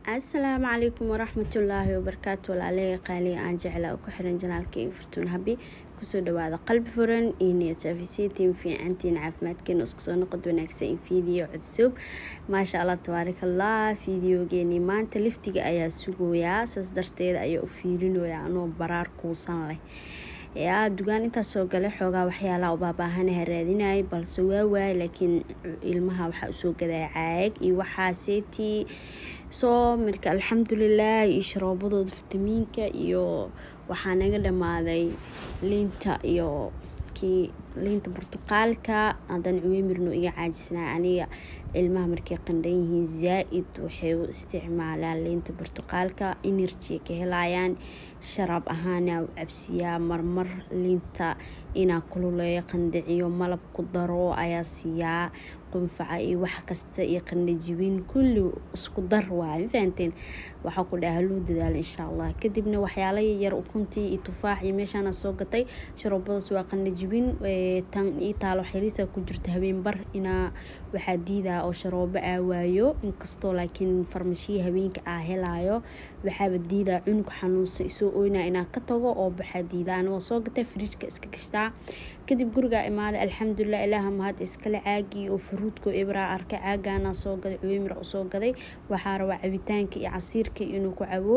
asalaamu calaykum waraxmatullaahi wabarakaatu walaaleya qaaliya aan jeclaa ku xiran janaalkayga fartuun habi kusoo dhawaada qalbi furan iyo niyadsaafiseytiin fiicantiin caafimaadkeena isku soo noqod wanaagsan in fiidiyo codsob maasha allah tabaarakallah fiidiyogeeni maanta liftiga ayaa sugoyaa saas darteeda ayaa u fiirinoyaa anoo baraar kuusan leh yaa dugaan intaas soo galay xoogaa waxyaalaha ubaabaahanah raadinayay balse waa waay laakiin ilmaha waxaa usoo gadaya caag iyo waxaaseetii soo marka alxamdulilah iyo sharoobadooda fitamiinka iyo waxaa naga dhamaaday liinta iyo kii liinta burtuqaalka haddana cuweymirno iga caajisnaa aniga ilmaha markay qandhan yihiin zaa-id waxay u isticmaalaan liinta burtuqaalka energy ka helayaan sharaab ahaana u cabsiyaa marmar liinta inaa kululeeyo qandhiciyo malab ku daro ayaa siiyaa qunfaca iyo wax kasta iyo qandhajibin kulli isku dar waay mafahanteen waxaa ku dhaha haluu dadaala insha allah kadibna waxyaala yar ukuntii iyo tufaax iyo meeshaana soo gatay sharoobadaas waa qandhajibin tan ii taalo xiriisa ku jirta habeenbar inaa waxaa diidaa oo sharoobo aa waayo inkastoo laakiin farmashiya habeenka aa helaayo waxaaba diidaa cunug xanuunsa isoo oynaa inaa ka tago oo baxaa diidaa anigoo soo gatay fariijka iska gashtaa kadib gurigaa imaaday alxamdulilah ilaaha mahad iskale caagii oo faruudko ibraa arkay caagaana soo gaday cuweymir usoo gaday waxaa rabaa cabitaanka iyo casiirka inuu ku cabo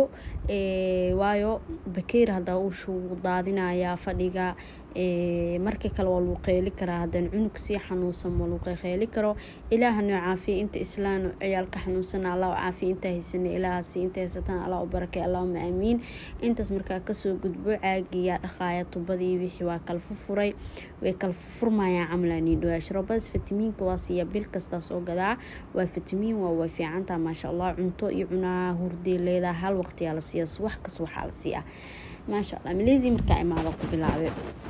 waayo bakeer hadaa uushu daadinayaa fadhiga marka kale waa lagu qeyli karaa haddana cunug sii xanuunsan ma lagu qeyli karo ilaaha noo caafiya inta islaan ciyaalka xanuunsana allah caafiya intaa haysana ilaahaasi inta haysatana allah u barakay allahuma aamiin intaas markaa kasoo gudbo caagiyaa dhaqaaya tubadii wixii waa kala fufuray way kala furmayaan camlanii dhawaa sharoobadaas fitamiinka waa siiya bil kastaa soo gadaa waa fitamiin waa way fiicantaa maasha allah cunto iyo cunaa hurdee leedaa hal waqtiyaa la siiya subax kas waxaa la siiyaa maasha allah maleysi markaa imaada ku bilaabay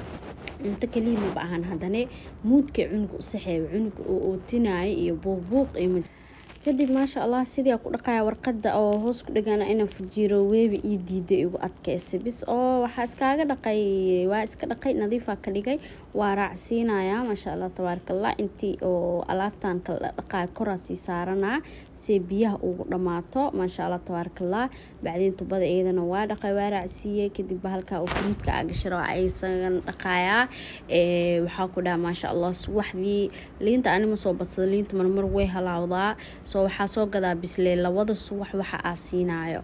cunto kaliya maba ahan haddana muudka cunuga u saxeeya cunuga oo ootinaya iyo buuqbuuq iyo kadib maasha allah sidii ku dhaqaya warqada oo hoos ku dhagana inaan fujiiro weebi ii diiday igu adkeysa bis oo waxaa iskaaga dhaqay waa iska dhaqay nadiifa ka dhigay waa raacsiinaya maasha allah tabaarakallah intii oo alaabtan kala dhaqaya koraasii saaranaa si biyaha ugu dhamaato maasha allah tabaarakallah bacdiin tubada iyadana waa dhaqay waa raacsiiyey kadib halkaa oo fruudka agasharo aysagan dhaqayaa waxaa ku dhaha maasha allah subaxdii liinta anima soo badsada liinta marmar way halaawdaa soo waxaa soo gadaa bislee labada subax waxa aa siinayo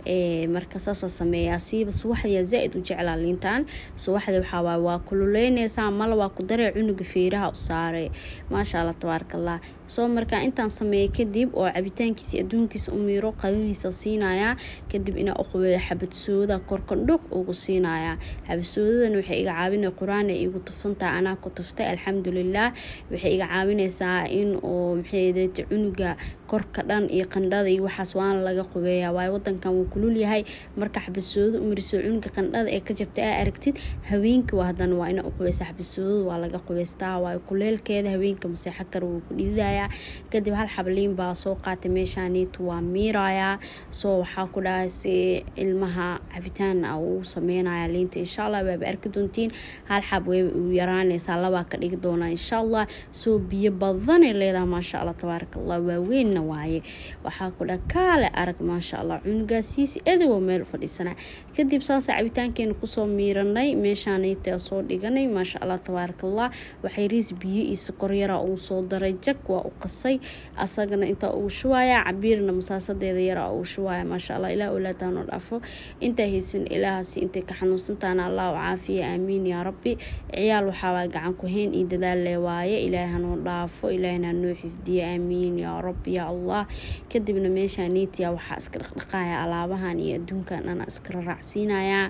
marka saasaa sameeyaa siiba subaxdiyaa zaa-id u jeclaa liintan subaxdii waxaa waa kululeyneysaa mala waa ku daree cunuga feeraha u saaray maasha allah tabaarakallah soo markaa intaan sameeyay kadib oo cabitaankiisa adduunkiisa u miiro qadadiisa siinayaa kadib inaa uqabeeyo xabadsooda korkandhuuq ugu siinayaa xabadsoodadana waxay iga caawina qur-aan ay igu tufantaha anaa ku tuftay alxamdulilah waxay iga caawineysaa in oo maxaydete cunuga korka dhan iyo qandhada iyo waxaas waana laga qubeeyaa waayo wadankan wuu kulul yahay marka xabadsooda u mariso cunuga qandhada ee ka jabta aa aragtid haweenka waa hadana waa ina uqubeysa xabadsooda waa laga qubeystaa waayo kuleelkeeda haweenka maseexo kale wuu ku dhididaya kadib hal xabliin baa soo qaatay meeshaaniitu waa miirayaa soo waxaa ku dhahay si ilmaha cabitaan uu sameynaya liinta insha allah waaba arki doontiin hal xab way u yaraaneysaa labaa ka dhigi doonaa insha allah soo biyo badanay leedaha maasha allah tabaaraka allah waaweynna waaye waxaa ku dhaha kaale arag maasha allah cunugaasiisi adowo meel fadhiisana kadib saasa cabitaankeena kusoo miiranay meeshaaniita soo dhiganay maasha allah tabaaraka allah waxay riis biyo iyo sokor yaraa uu soo daray jag waa u qasay asagana intaa uu shuwaaya cabiirna masaasadeeda yaraa uu shuwaaya maasha allah ilaah olaadaanoo dhaafo intaa haysan ilaahaasi intay ka xanuunsantaana allah u caafiya aamiin yaa rabbi ciyaal waxaawaa gacan ku hayn iyo dadaal lee waaye ilaahay hanoo dhaafo ilaahna noo xifdiyo aamiin yaa rabbi yaa allah kadibna meeshaa niitiya waxaa iska dhaqdhaqaaya alaabahan iyo adduunkan dhana iskala raacsiinayaa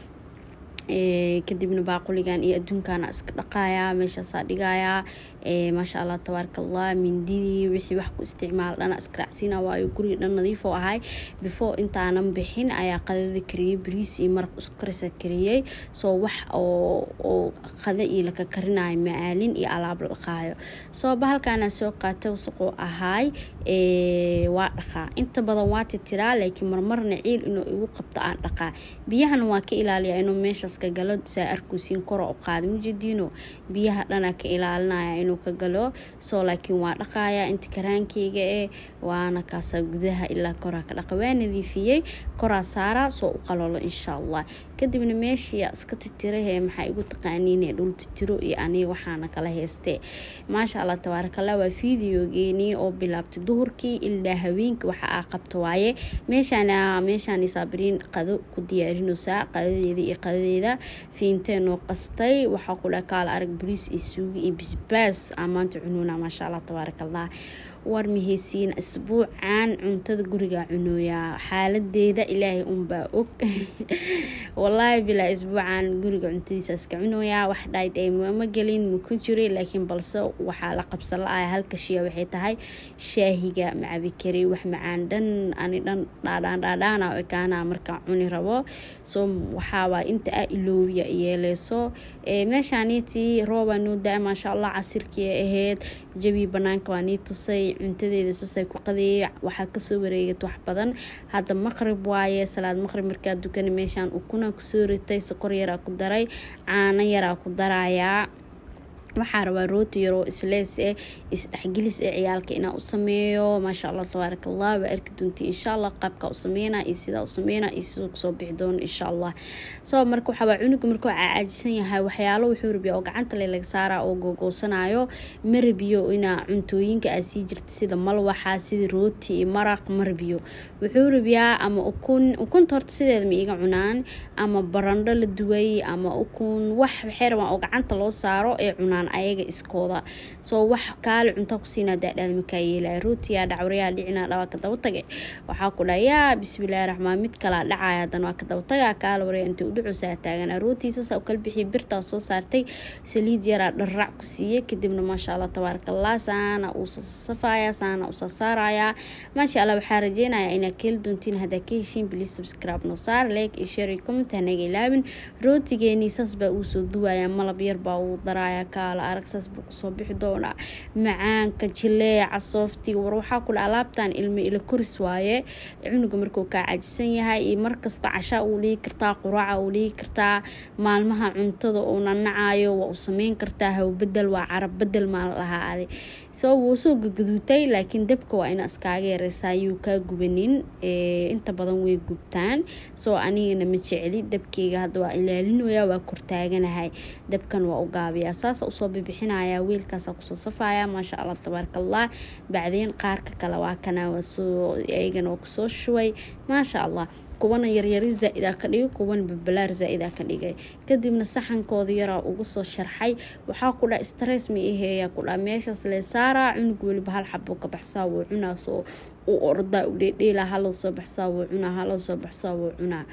kadibna baaquligan iyo adduunkana iska dhaqayaa meeshaasaa dhigayaa maasha allah tabaaraka allah mindidii wixii wax ku isticmaal dhana iska raacsiina waayo guriga dhan nadiif oo ahay before intaanan bixin ayaa qadada kariyey bariis iyo maraq isku karisa kariyey soo wax oo qada iyo laka karinayo macaalin iyo alaab la dhaqaayo soo bahalkaana soo qaata wasaquu ahaay waa dhaqaa inta badan waa titiraa laakiin marmarna ciil inuu igu qabto aan dhaqaa biyahana waa ka ilaaliya inuu meeshaas ka galo saa arkuusiin koro u qaada mujadiino biyaha dhana ka ilaalinaya inuu ka galo soo laakiin waa dhaqaaya inta karaankeyga ee waana kaasa gudaha ilaa koraa ka dhaqa waa nadiifiyey koraa saara soo u qalolo insha allah kadibna meeshii iska titirahe maxaa igu taqaaniin dhul titiro iyo aniga waxaana kala heystee maasha allah tabaarakallah waa fideogeeni oo bilaabtay duhurkii ilaa haweenkii waxa aa qabto waaye meeshaana meeshaan saabiriin qado ku diyaarinaysaa qadadeeda iyo qadadeeda fiinteenoo qastay waxaa ku dhaha kaala arag bariis iyo suugi iyo bisbaas aa maanta cunuuna maasha allah tabaarakallah war maheysiin isbuucan cuntada guriga cunooyaa xaaladeeda ilaahay unbaa og walaahi bilaa isbuucan guriga cuntadiisa iska cunooyaa wax dhayd ay ma gelin maku jiri laakiin balse waxaa la qabsan la-ah halka shiya waxay tahay shaahiga macabi kari wax macaan dhan ani dhan dhaadhaan dhaadhaana ekaana markaa cuni rabo soo waxaawaa inta a iloobiya yeeleyso meeshaaniitii roobaa noo da maasha allah casirkii ahayd jabii banaanka waa nii tusay cuntadeeda saasay ku qadeeyay waxaa kasoo wareegat wax badan hadda maqrib waaye salaad maqrib markaa dukana meeshaan ukuna kusoo ritay sokor yaraa ku daray caano yaraa ku darayaa waxaa rabaa rooti yaroo islees eh isdhexgelis ee ciyaalka inaa u sameeyo maasha allah tabaaraka allah waa arki doonta insha allah qaabka u sameyna iyo sidaa u sameyna iyo siduu kusoo bixi doono insha allah soo marka waxaabaa cunuga markuu caajisan yahay waxyaalo wuxuu rabiyaa oo gacanta le laga saaraa oo googoosanayo ma rabiyo inaa cuntooyinka aa sii jirta sida malwaxa sida rooti iyo maraq ma rabiyo wuxuu rabiyaa ama ukun ukunta horta sideeda ma iga cunaan ama barandho la duway ama ukun wax waxay rabaan oo gacanta loo saaro ee cunaan ayaga iskooda soo wax kaale cunta ku siinaa daadhaada makaa yeelaya rootiyaa dhacwaryaa dhicinaa dhawaa ka daba tage waxaa ku dhaha yaa bismillaahi raxmaan mid kalaa dhacaya haddana waa ka daba tagaa kaale warya intay u dhucusaa taaganaa rootiisasa u kala bixiyay birtaa soo saartay saliid yaraa dharrac ku siiyey kadibna maasha allah tabaaraka allah saana uu soo safaya saana uu soo saarayaa maasha allah waxaa rajeynayaa inaad ka heli doontiin haddaa ka heshiin bilis subscribe noo saar like iyo share iyo comment hanaga ilaabin rootigeeni saas baa uu soo duwayaa malab yar baa uu daraaya kaale arag saas buu kusoo bixi doonaa macaanka jileeca sooftiga war waxaa kule alaabtan ilmo ila koris waaye cunuga markuu kaa cajisan yahay iyo markasta cashaa uu dhigi kartaa quraaca uu dhigi kartaa maalmaha cuntada uu nanacayo waa u sameyn kartaa hawbedel waa carab bedel maa la dhahaa adi soo wuu soo gagaduutay laakiin dabka waa ina iskaaga yareysaa yuu kaa gubanin inta badan way gubtaan soo anigana ma jecli dabkeyga hadda waa ilaalinoyaa waa kortaaganahay dabkan waa u gaabiyaa saasa usoo bibixinayaa wiilkaasa kusoo safaya maasha allah tabaaraka allah bacdeen qaarka kale waa kana wasoo ayagana waa kusoo shubay maasha allah kuwana yaryari zaa-idaa ka dhigay kuwana babalaar zaa-idaa ka dhigay kadibna saxankooda yaraa ugu soo sharxay waxaa ku dhaa stress ma iheeyaa ku dhaa meeshaas lee saaraa cunug weliba hal xabuu ka baxsaa wuu cunaa soo u ordaa u dheedheela haloo soo baxsaa wuu cunaa haloo soo baxsaa wuu cunaa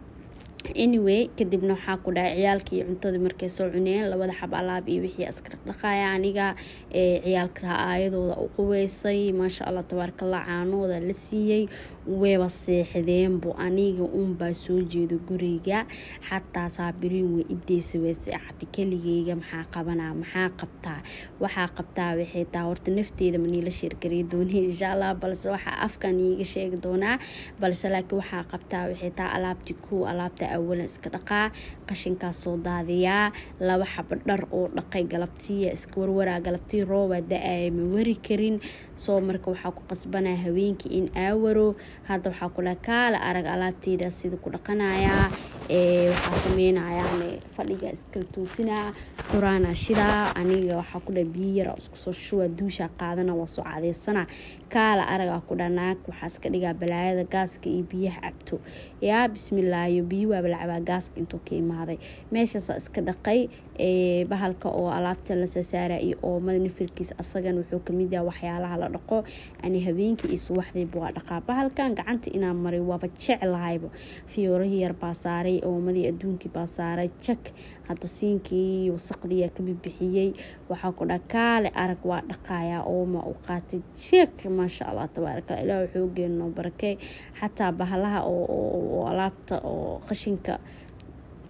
anyway kadibna waxaa ku dhahay ciyaalkii cuntadii markay soo cuneen labada xab alaab iyo wixii iska dhaqdhaqaaya aniga ciyaalka aayadooda u quweysay maasha allah tabaarakallah caanooda la siiyey weeba seexdeenbu aniga unbaa soo jeedo guriga xataa saabiriin way ideysa way seexata keligeyga maxaa qabanaa maxaa qabtaa waxaa qabtaa waxay taa horta nafteeda maniila sheergariy dooni insha allah balse waxaa afkan iiga sheegi doonaa balse laakiin waxaa qabtaa waxay taa alaabti ku alaabta awalan iska dhaqaa qashinkaas soo daadiyaa laba xaba dhar oo dhaqay galabtiya iska warwaraa galabtii rooba da-aya ma wari karin soo marka waxaa ku qasbanaa haweenkii in aawaro hadda waxaa ku dhaha kaala arag alaabteyda sida ku dhaqanayaa waxaa sameynayaan fadhiga iskala toosinaa quraana shidaa aniga waxaa ku dhaha biyo yara isku soo shuwa duusha qaadana waa soo cadeysana kaala aragaa ku dhaha naag waxaa iska dhigaa balaayada gaaska iyo biyaha cabto yaa bismillaayo biyo waaba la cabaa gaaska intuu ka imaaday meeshaasa iska dhaqay bahalka oo alaabta la saasaara iyo oomada nafirkiis asagan wuxuu kamid yaha waxyaalaha la dhaqo ani habeenkii iyo subaxdiiba waa dhaqaa bahalkan gacanta inaa maray waaba jeclahayba fiyoorahii yar baa saaray oomadii adduunkii baa saaray jak hadda siinkii wasaqdiyaa ka bibixiyey waxaa ku dha kaale arag waa dhaqayaa ooma u qaatay jak maasha allah tabaaraka ilaah wuxuu geenoo barakey xataa bahalaha oo alaabta oo qashinka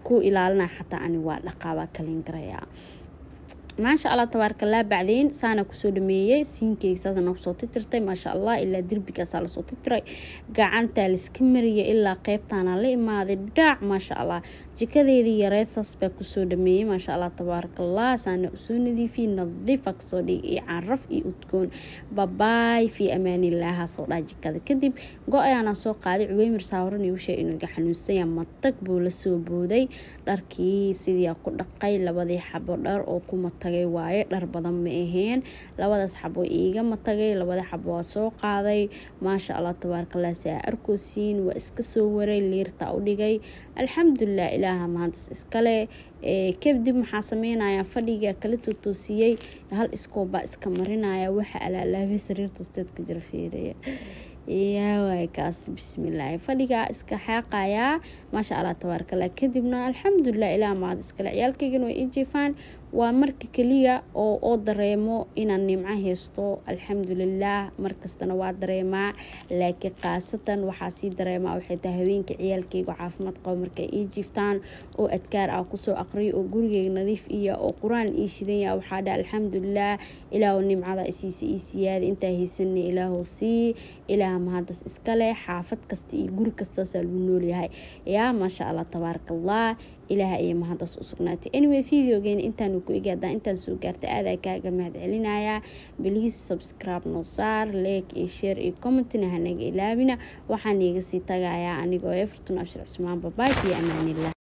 ku ilaalinaya xataa ani waa dhaqaa waa kalin garayaa maasha allah tabaarakallah bacdeen saana kusoo dhameeyey siinkeyga saasa noo kusoo titirtay maasha allah ilaa derbigaasaa lasoo titiray gacantaa laiska mariyay ilaa qeybtaana la imaaday dhaac maasha allah jikadeedii yareed saas baa kusoo dhameeyey maasha allah tabaarakallah saana usoo nadiifiyey nadiifa kasoo dhigay iyo caraf iyo udgoon babaay fii amaanillaha soo dhaa jikada kadib go ayaana soo qaaday cuweymir saawaran igu sheeg inuu iga xanuunsanya matag buu la soo booday dharkii sidii ku dhaqay labadii xabo dhar oo ku matagay waaye dhar badan ma aheen labadaas xabo iiga matagay labada xabo waa soo qaaday maasha allah tabaarakallah saa arkoosiin waa iska soo waray liirta u dhigay alxamdulilah ilaaha mahantas iskale kadib maxaa sameynaya fadhiga kala tootoosiyey hal iskoobaa iska marinaya waxa alaalaabay sariirta steedka jira fiiraya yaawaay kaas bismillaahi fadhigaa iska xaaqayaa maasha allah tabaarakallah kadibna alxamdulilah ilaa maad iskale ciyaalkaygana way ii jiifaan waa marka keliya oo oo dareemo inaan nimco haysto alxamdulilah markastana waa dareemaa laakiin khaasatan waxaa sii dareemaa waxay tahay haweenka ciyaalkayga caafimaad qabo markay ii jiiftaan oo adkaar ah kusoo aqriyo oo gurigeyga nadiif iya oo qur-aan ii shidanya waxaa dha alxamdulilah ilaahu nimcada isiisa ii siyaada intaa haysanay ilaahu sii ilaah mahadas iskale xaafad kasta iyo guri kastaasaa lagu noolyahay yaa maasha allah tabaarakallah ilaah ayay mahadas u sugnaatay anyway videogeena intaanu ku egi haddaan intaan soo gaartay aadaa kaaga mahad celinayaa biliis subscribe noo saar like iyo share iyo commentina hanaga ilaabina waxaan iiga sii tagayaa anigoo everton abshir cusmaan babaay iyo amaanillah